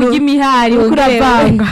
bintu ry'imihari uriko wongere- uravanga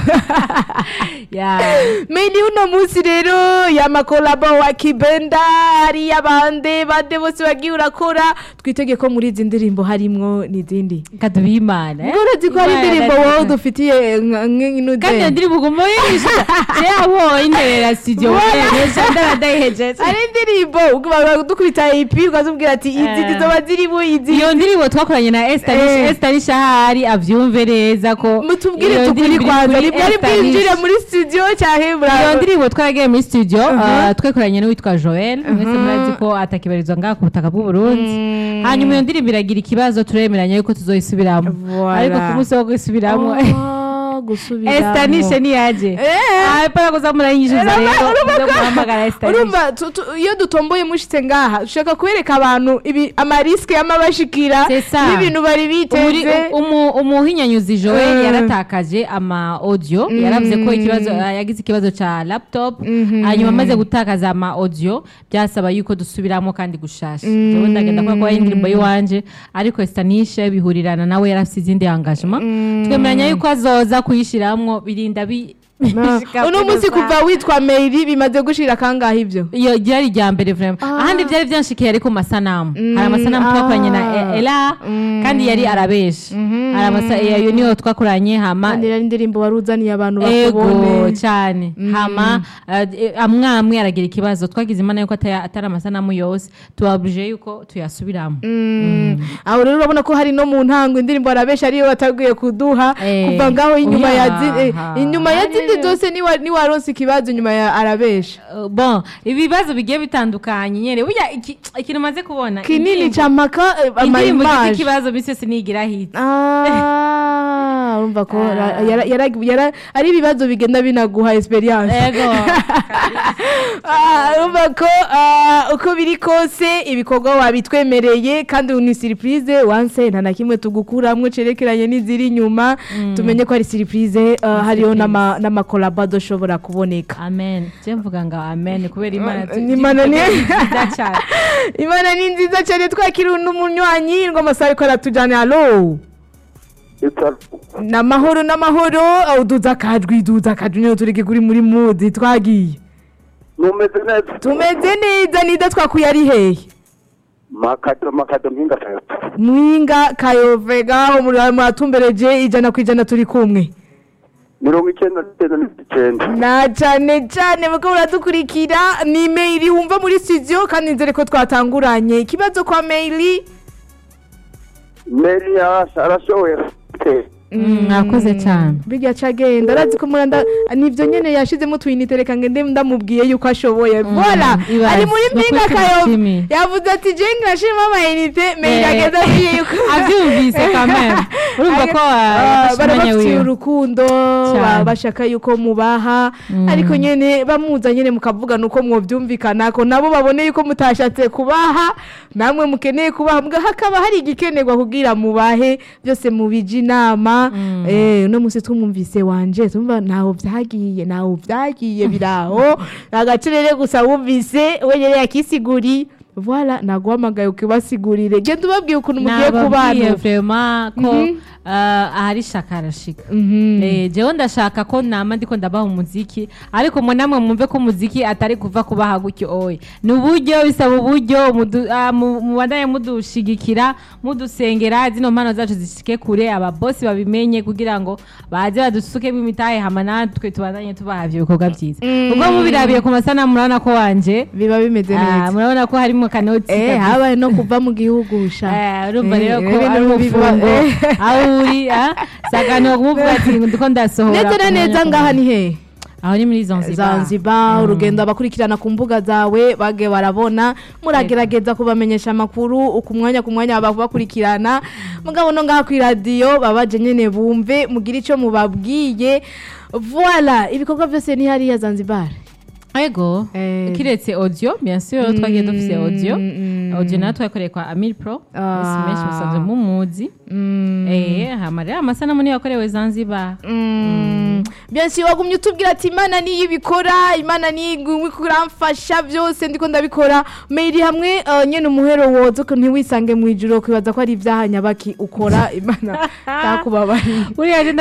Ya. Meni uno munsi rero y'amakolabo wa Kibenda hariya bande bande bose wagiye urakora twitege ko muri izi ndirimbo harimwo n'izindi kadubimana eh? ngorozi ko hari Imana indirimbo yaratsinze. wowe dufitiye kandi iyo nk'inude ndirimbo uguma uyishyura yabo interera studio neza ndarayihejeje hari indirimbo uguma dukubita ipi ukazubwira ati izi Eh. zizoba zirimo izi iyo ndirimbo twakoranye na Eh. Esther Esther Shahari avyumve neza ko mutubwire iyo tukuri ndirimbo kwanza iri ntibwari kuri bwinjire Esther muri studio cyangwa iyo muraba ndirimbo twaragiye muri studio Uh-huh. uh, twekoranye n'uwitwa Joel mwese murazi ko atakibarizwa ngaha ku butaka bw'u Burundi hanyuma iyo ndirimbo iragira ikibazo turemeranya yuko tuzoyisubiramo Voilà. ariko ku munsi wo kuyisubiramo Oh, gusubiramo Esther nishe niyaje Eh. para kuza murayinjiza Urumva- rero urumva muze ko- muhamagara Esther nishe urumva tu- tu- iyo dutomboye mushitse ngaha dushaka kwereka abantu ibi amariske y'amabashikira C'est ça. n'ibintu bari Umuri- biteze umu- umuhinyanyuzi joel Eh. yaratakaje ama audio yaravuze ko ikibazo ah, yagize ikibazo ca laptop hanyuma amaze gutakaza ama audio byasaba yuko dusubiramo kandi gushasha jewe ndagenda kubera ko ari indirimbo y'iwanje ariko stanishe bihurirana nawe yarafise izindi engagement twemeranya yuko azoza kuyishiramwo birinda bi bishika uno kuri munsi rusange. kuva witwa Mary bimaze gushira kangahe ibyo iyo ryari irya mbere vraiment ahandi byari byanshikiye ariko mu masanamu hari amasanamu ah. twakoranye na E- ela kandi yari arabesha hari amasa iyo niyo twakoranye hama kandi rero indirimbo wari uzaniye abantu ego bakubone cyane hama eh, amwe amwe aragira ikibazo twagize imana yuko ataya- atari amasanamu yose tubabuje yuko tuyasubiramo aho rero urabona ko hari no mu ntango indirimbo arabesha ariyo bataguye kuduha Eh, kuva ngaho inyuma oya, ya zi- eh, ha. inyuma ya zindi Hari- zose niwa- niwaronse ikibazo inyuma ya arabesha Uh, bon ibibazo bigiye bitandukanye nyene burya iki- ikintu maze kubona kinini indirimbo- ca maka eh, indirimbo ifite amayimaje ikibazo misi yose nigira hit Ah, urumva ko Ah. ra- yara- yara- yara- ari ibibazo bigenda binaguha experience ego Ah, urumva ko ah, uko biri kose ibikorwa wabitwemereye kandi ni surprise wanse nta na kimwe tugukuramwo cerekeranye n'iziri inyuma tumenye ko ari surprise ah, hariho n'ama- n'amakolabo adoshobora kuboneka amen je mvuga ngo amen kubera imana tu- Imana ni- nziza cyane imana ni nziza cyane twakira n'umunywanyi ngo amasaha ariko aratujyana halo n'amahoro n'amahoro aho uduza akajwi duza akajwi niyo turi kuri muri mudi twagiye numeze neza tumeze neza nida twakuye ari hehe makado makado mpinga fepfo mwinga kayove ngaho muri- muratumbereje ijana ku ijana turi kumwe mirongo icyenda n'icyenda n'icyenda na cyane cyane muko muradukurikira ni maili wumva muri studio kandi nzere ko twatanguranye ikibazo kwa maili meri yasha arashoboye pe Mm, mwakoze cyane bijya cagenda arazi ko muranda nivyo nyene yashizemo twinite reka ngende ndamubwiye yuko ashoboye vola ibaze. ari muri Ni mpinga ukuri kayove tumushimiye. yavuze ati je ngashima amayinite maili Eh, agenda agiye yuko abyumvise kamere urumva ko Ah, yafashe umwanya barabafitiye wiwe urukundo Cyane. ba- bashaka yuko mubaha ariko nyene bamuza nyene mukavugana uko mwovyumvikana ko nabo babone yuko mutashatse kubaha namwe mukeneye kubaha mbwa hakaba hari igikenerwa kugira mubahe byose mubije inama eh uno munsi twumvise wanje tumva ntaho vyagiye ntaho vyagiye biraho agacirere gusa wumvise we yari yakisiguri Voilà, naguhamagaye ukibasigurire genda ubabwiye ukuntu mugiye nababwiye kubana vrema ko Mhm. ah, ahari shaka arashika Mhm. Eh, jewe ndashaka ko nama ndiko ndabaha umuziki ariko mwe namwe mwumve ko umuziki atari kuva kubaha gutyo oye ni uburyo bisaba uburyo mudu- ah, mu- mubandanye mudushigikira mudusengera zino mpano zacu zishike kure ababosi babimenye kugira ngo baze badusukemo imitahe hama natwe tubandanye tubaha ivyo bikorwa byiza ubwo mubirabiye ku masanamu murabona ko wanje biba bimeze ah, neza murabona ko harimo kanoti eh kabisa. habaye no kuva mu gihugu sha Eh, urumva Eh, rero ko ibintu ari biba- umufungo eh. aho uri ah, saganira kumuvuga ati ndiko ndasohora neza na ku mwanya neza ku ngaha mwanya." ni he aho ni muri zanzibar zanzibar urugendo abakurikirana ku mbuga zawe bage barabona muragerageza kubamenyesha amakuru uku mwanya ku mwanya baba bakurikirana mugabo no ngaha ku iradiyo babaje nyene bumve mugire ico mubabwiye voila ibikorwa byose ni hariya zanzibar ego Eh. kiretse audio bien sûr twagiye dufise audio mm. audio nayo twakoreye kwa amil pro Ah. isi menshi musanzwe mumuzi eh hama rero amasanamu niyo yakorewe zanzibar bien sûr wagumye utubwira ati imana niyo ibikora imana niyo igumye kuramfasha byose ndiko ndabikora maili hamwe eh, nyene umuhero woza ko ntiwisange mu ijuru kwibaza ko ari ibyaha nyabaki ukora imana takubabariye buriya